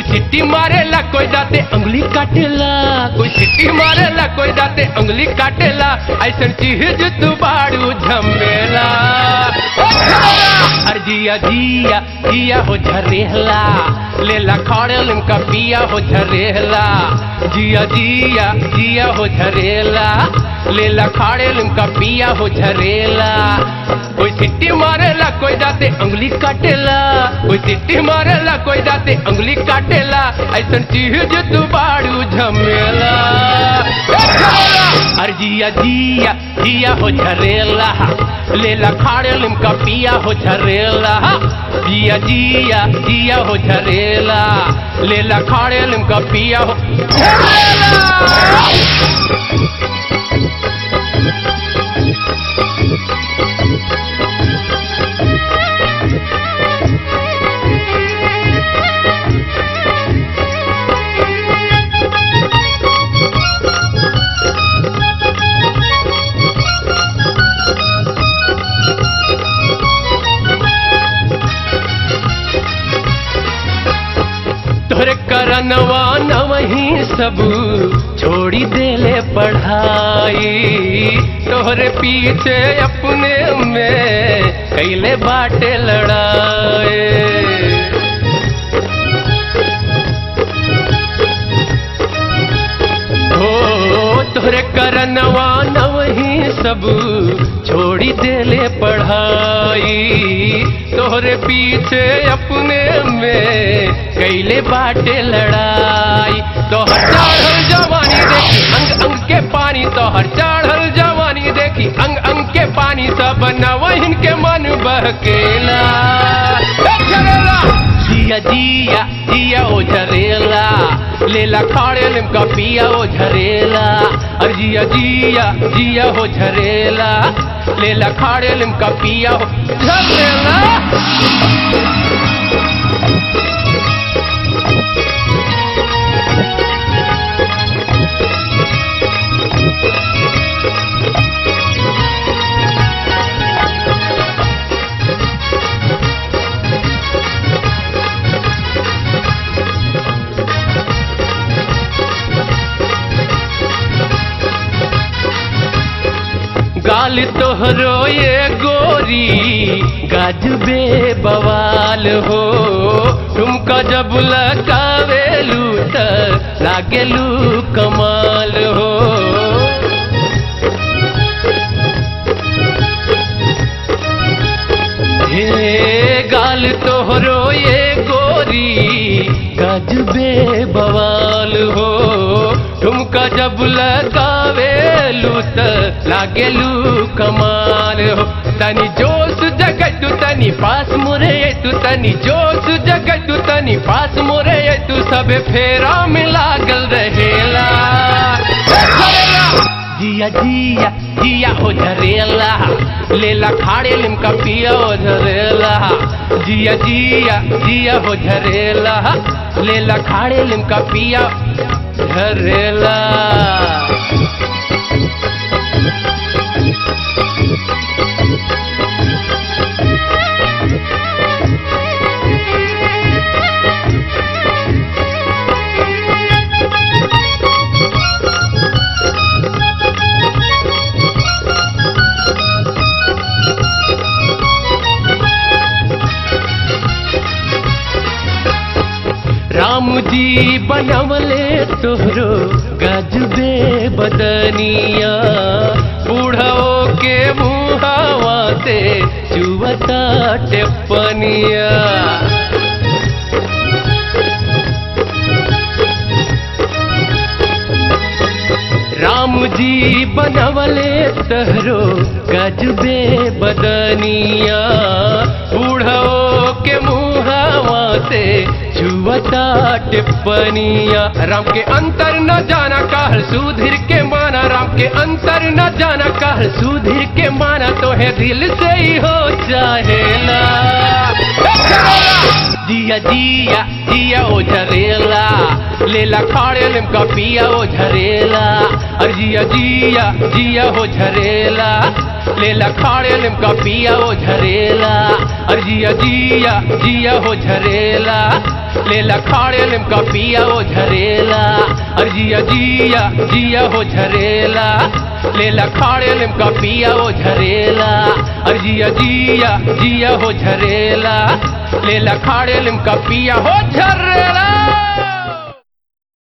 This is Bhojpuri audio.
सिट्टी मारेला कोई दाते अंगुली काटेला कोई सिट्टी मारेला कोई दाते अंगुली काटेला ऐसन चीज तू बाड़ू झमेला अरे जिया जिया जिया हो झरेला लेला खड़े लिमका पिया हो झरेला जिया जिया जिया हो झरेला लेला खाड़े लिमका पिया हो झरेला कोई सिट्टी मारेला कोई दाते अंगुली काटेला कोई सिट्टी मारेला कोई दाते अंगुली काटेला ऐसन चीज तू बाड़ू झमेला अरे जिया जिया जिया हो झरेला लेला खाड़े लिमका पिया हो झरेला जिया जिया जिया हो झरेला लेला खाड़े लिमका पिया हो झरेला तोरे करनवा नवही सब छोड़ी देले पढ़ाई तोहरे पीछे अपने में कैले बाटे लड़ाए हो तोहरे करनवा नवही सब छोड़ी देले पढ़ाई तोहरे पीछे अपने में कैले बाटे लड़ाई तोहर चढ़ल जवानी देखी अंग अंग के पानी तोहर चढ़ल जवानी देखी अंग अंग के पानी सब नवहिन के मन बहकेला झरेला जिया जिया जिया ओ झरेला लेला खाड़े लिमका पिया ओ झरेला अरे जिया जिया जिया हो झरेला लेला खाड़े लिमका पिया हो झरेला गाल तोहरो ये गोरी गजबे बवाल हो तुमका जब लगावेलू त लागेलू कमाल हो हे गाल तोहरो ये गोरी गजबे बवाल हो तुमका जब लगावेलू त लागेलू कमाल हो तनी जोश जगतु तनी पास मुरे तू तनी जोश जगतु तनी पास मुरे तू सब फेरा में लागल रहेला जिया जिया जिया हो झरेला लेला खाड़े लिमका पिया हो झरेला जिया जिया जिया हो झरेला लेला खाड़े लिमका पिया झरेला राम जी बनवले तोहरो गजबे बदनिया बूढ़ो के मुहावा से चुवता टेपनिया राम जी बनवले तहरो गजबे बदनिया बूढ़ो के मुहावा से छुवता टिप्पनिया राम के अंतर न जाना कहल सुधीर के माना राम के अंतर न जाना कहल सुधीर के माना तो है दिल से ही हो चाहेला जिया जिया जिया जिया ओ झरेला लेला खाड़े लिमका पिया ओ झरेला अरे जिया जिया जिया हो झरेला लेला खाड़े लिमका पिया ओ झरेला अरे जिया जिया जिया हो झरेला लेला खाड़े लिमका पिया ओ झरेला अरे जिया जिया जिया हो झरेला लेला खाड़े लिमका पिया ओ झरेला अरे जिया जिया जिया हो झरेला लेला खाड़े लिमका पिया हो झरेला